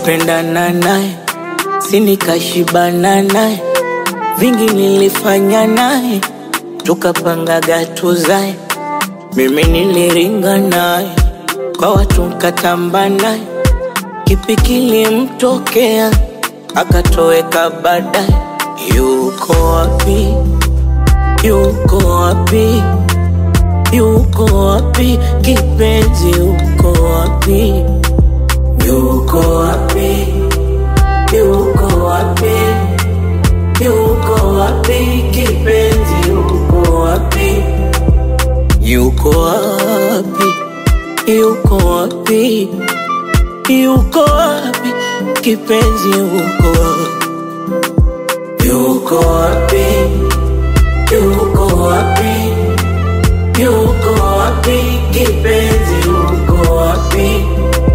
Nilipendana naye, si nikashibana naye, vingi nilifanya naye, tukapangaga tuzae. Mimi niliringa naye, kwa watu nkatamba naye, kipi kilimtokea akatoweka baadaye. Yuko wapi? Yuko wapi? Yuko wapi? Kipenzi, yuko wapi? Yuko wapi? Yuko wapi? Yuko wapi? Kipenzi, yuko wapi? Yuko wapi? Yuko wapi? Yuko wapi? Kipenzi, yuko wapi? Yuko wapi? Yuko wapi? Yuko wapi? Kipenzi, yuko wapi?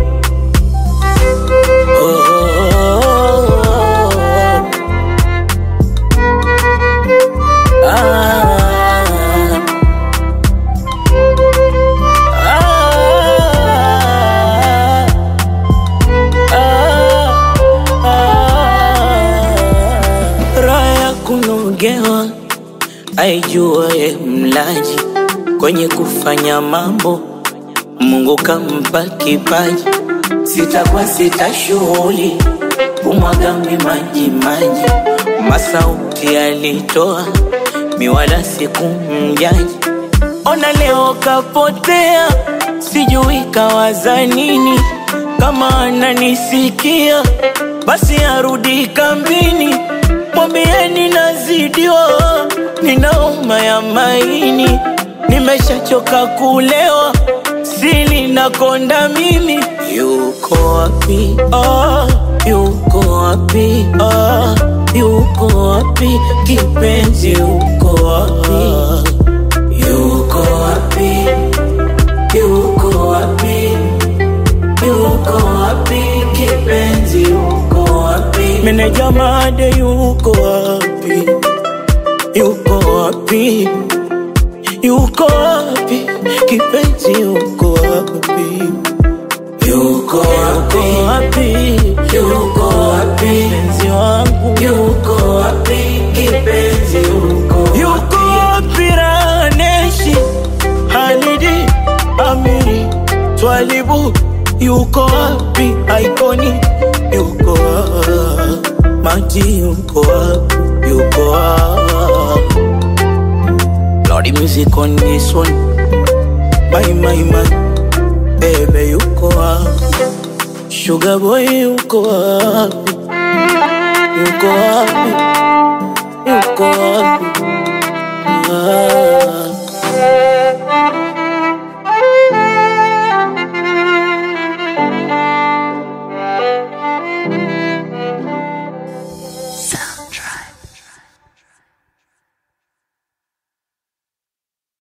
Oh, oh, oh, oh. Ah, ah, ah, ah. Raha ya kunogewa aijuaye mlaji kwenye kufanya mambo, Mungu kampa kipaji. Sitakuwa sita shughuli kumwaga maji maji, masauti alitoa miwala sikumjaji. Ona leo kapotea, sijui kawaza nini. Kama ananisikia basi arudi kambini, mwambieni nazidiwa, ninauma ya maini, nimeshachoka kulewa, sili nakonda mimi. Yuko wapi? Ah, yuko wapi? Ah, yuko wapi? Kipenzi, yuko wapi? Yuko wapi? Yuko wapi? Yuko wapi? Kipenzi, yuko wapi? Meneja made yuko wapi? Yuko wapi? Yuko wapi? Kipenzi, yuko wapi? Yuko wapi? Yuko wapi? Mpenzi wangu yuko wapi? Kipenzi yuko wapi? Yuko wapi? Raneshi Halidi Amiri Twalibu yuko wapi? Aikoni yuko wapi? Maji yuko wapi? Yuko wapi? Lordy music on this one My my my Baby yuko wapi? Sugar boy yuko wapi? Yuko wapi? Yuko wapi? Ah.